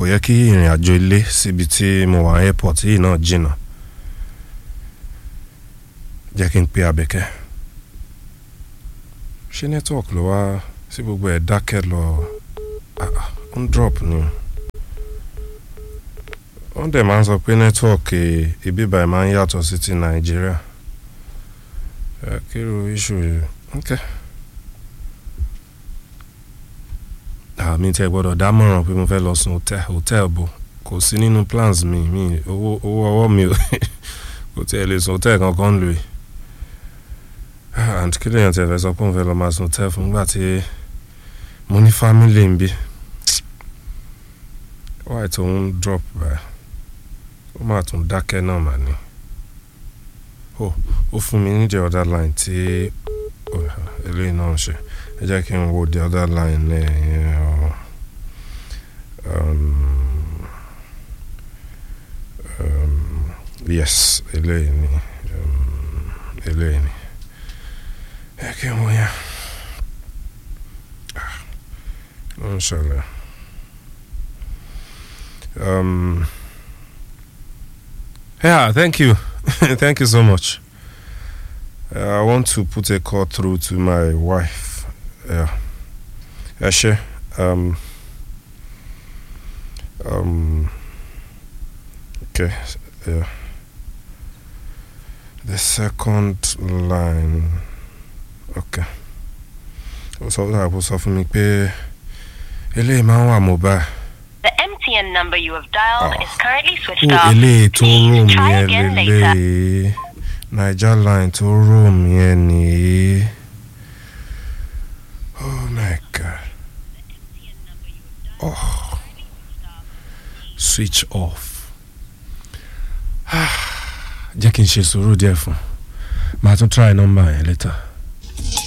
kò yẹ kí ìrìn àjò ilé síbi tí mo wà airport yìí náà jìnnà jẹ́ kí n pe Àbẹ̀kẹ́ ṣé network ló wá sí gbogbo ẹ̀ dákẹ́ lọ ah, ah, ó ń drop ni wọ́n dẹ̀ máa ń sọ pé network ibi báyìí máa ń yàtọ̀ sí ti Nàìjíríà ẹ kíro issue yìí okay. àmì tẹ gbọ́dọ̀ dámọ̀ràn pé mo fẹ́ lọ sùn hotel hotel bò kò sí nínú plans mi mi owó owó ọwọ́ mi ò kò tiẹ̀ lè sùn hotel kankan lò yìí and kí lèèyàn tiẹ̀ fẹ́ sọ pé òun fẹ́ lọ máa sùn hotel fún nígbà tí mo ní family ń bí wáyé tó ń drop báyìí ó máa tún dákẹ́ náà mà ní ó ó fún mi ní the other line tí eléyìí náà ń ṣe ẹ jẹ́ kí n wo the other line ẹ̀ um, um, yes eléyìí ni um, eléyìí ni ẹ kí n wo yẹn ló ń ṣẹlẹ̀ um, yeah thank you thank you so much uh, I want to put a call through to my wife yeah ẹ ṣe um, um, okay yeah the second line okay ó sọ fún àbúrò sọ fún mi pé eléyìí máa ń wà mobile. The MTN number you have dialed Oh. is currently switched ó off. eléyìí tó Please room try yẹn again later. lélẹ́yìí naija line tó room yẹn nìyí oh my god oh switch off jẹ́ kí n ṣe sùúrù díẹ̀ fún màá tún try number yẹn later.